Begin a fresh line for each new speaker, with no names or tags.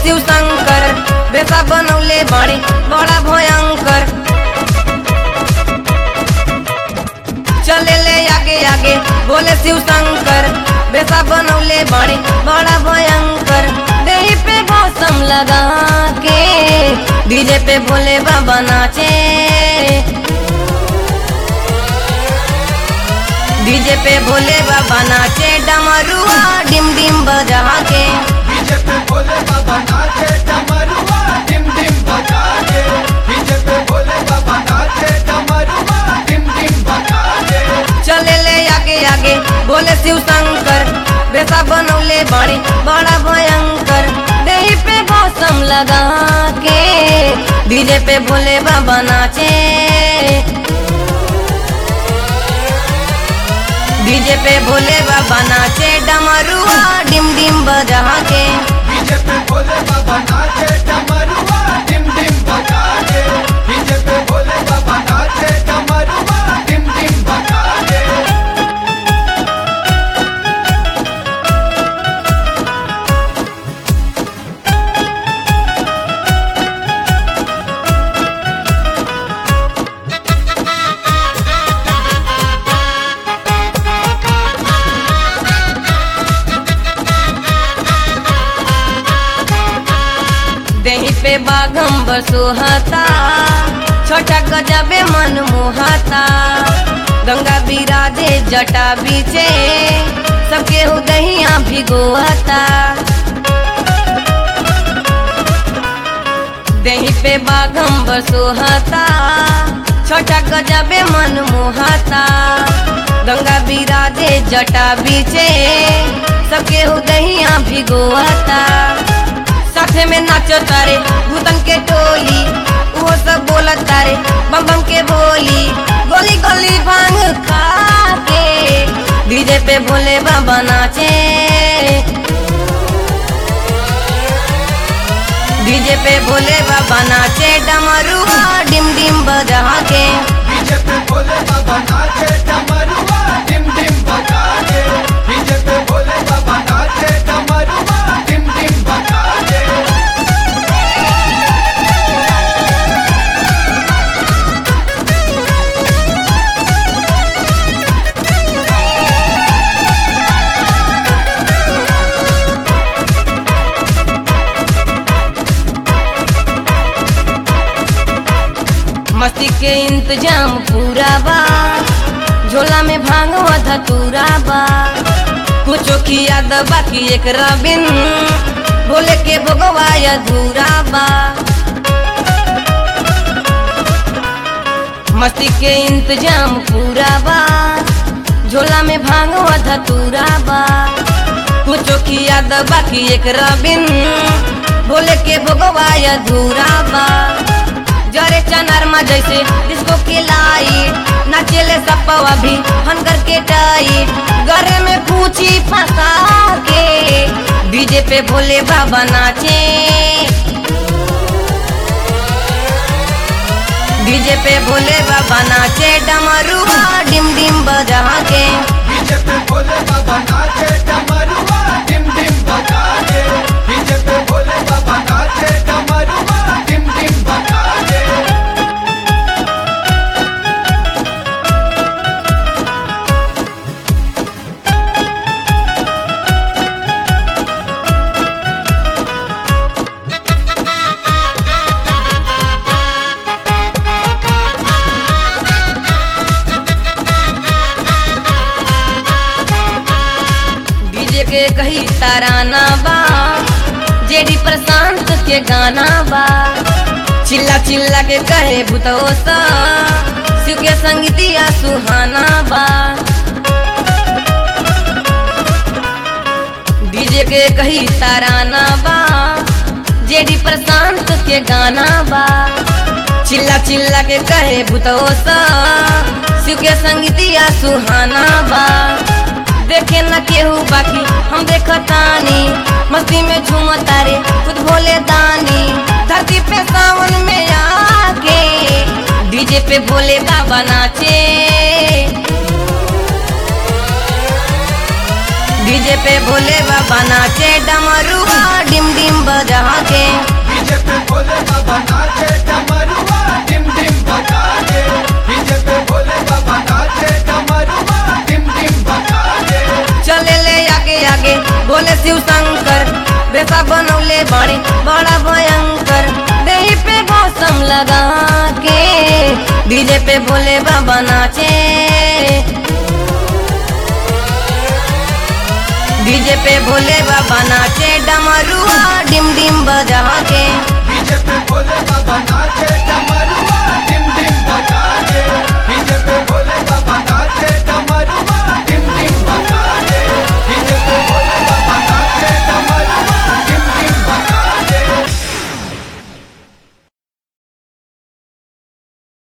शिव शंकर बेसा बनौले बड़े बड़ा भयंकर चले ले आगे आगे बोले शिव शंकर बेसा बनौले बड़े बड़ा भयंकर देही पे मौसम लगा के डीजे पे भोले बाबा नाचे डीजे पे भोले बाबा नाचे डमरुआ डिम डिम बजा के
डीजे पे भोले बाबा नाचे डमरुआ डिम डिम बजा के डीजे पे भोले बाबा नाचे डमरुआ डिम डिम बजा के
चले ले आगे आगे बोले शिव शंकर बेसा बनौले बड़े बड़ा भयंकर देही पे मौसम लगा के डीजे पे भोले बाबा नाचे डीजे पे भोले बाबा नाचे डमरुआ डिम डिम बजा के
डीजे पे भोले बाबा नाचे डमरुआ डिम डिम बजा के डीजे पे भोले बाबा नाचे डमरुआ डिम डिम बजा के
देही पे बाघम सुहाता छोटा गजबे मन मोहाता गंगा बिराजे जटा बीचे सबके हो दहिया भिगोता देही पे बाघम सुहाता छोटा गजबे मन मोहाता गंगा बिराजे जटा बीचे सबके हो दहिया भिगोता साथे में नाचो तारे भूतन के टोली वो सब बोलत तारे बम बम के बोली गोली गोली भांग खा के डीजे पे भोले बाबा नाचे डीजे पे भोले बाबा नाचे डमरुआ डिम डिम बजा के
डीजे पे भोले बाबा नाचे डमरुआ डिम डिम बजा के डीजे पे भोले बाबा नाचे डमरुआ डिम डिम बजा के
मस्ती के इंतजाम पूरा बा झोला में भांगवा धतूरा बा कुछो खिया द बाकी एक रबिन बोले के भोगवा अधूरा बा मस्ती के इंतजाम पूरा बा झोला में भांगवा धतूरा बा कुछो खिया द बाकी एक रबिन बोले के भोगवा अधूरा बा जरे चनरमा जैसे डिस्को की लाइट नाचेले सपवा भी हनकर के टाइट गरे में पूछी फंसा के डीजे पे भोले बाबा नाचे डीजे पे भोले बाबा नाचे डमरुआ डिम डिम बजा के
डीजे पे भोले बाबा नाचे डमरुआ डिम डिम बजा के डीजे पे भोले बाबा नाचे डमरुआ डिम डिम बजा के
डीजे के कही ताराना बा जेडी प्रशांत के गाना बा चिल्ला चिल्ला के कहे भूतोसा शिव के संगीतिया सुहाना बा डीजे के कही ताराना बा जेडी प्रशांत के गाना बा चिल्ला चिल्ला के कहे भूतोसा शिव के संगीतिया सुहाना बा देखे न केहू बाकी हम देखतानी मस्ती में झूमता रे खुद भोले दानी धरती पे सावन में आके डीजे पे भोले बाबा नाचे डीजे पे भोले बाबा नाचे डमरुआ डिम डिम बजा के
डीजे पे भोले बाबा नाचे डमरुआ डिम डिम बजा के डीजे पे भोले बाबा नाचे डमरुआ डिम डिम बजा के
चले ले आगे आगे बोले शिव शंकर बेसा बनौले बाड़े बड़ा भयंकर देही पे मौसम लगा के डीजे पे भोले बाबा नाचे डीजे पे भोले बाबा नाचे डमरुआ डिम डिम बजा के
डीजे पे भोले बाबा नाचे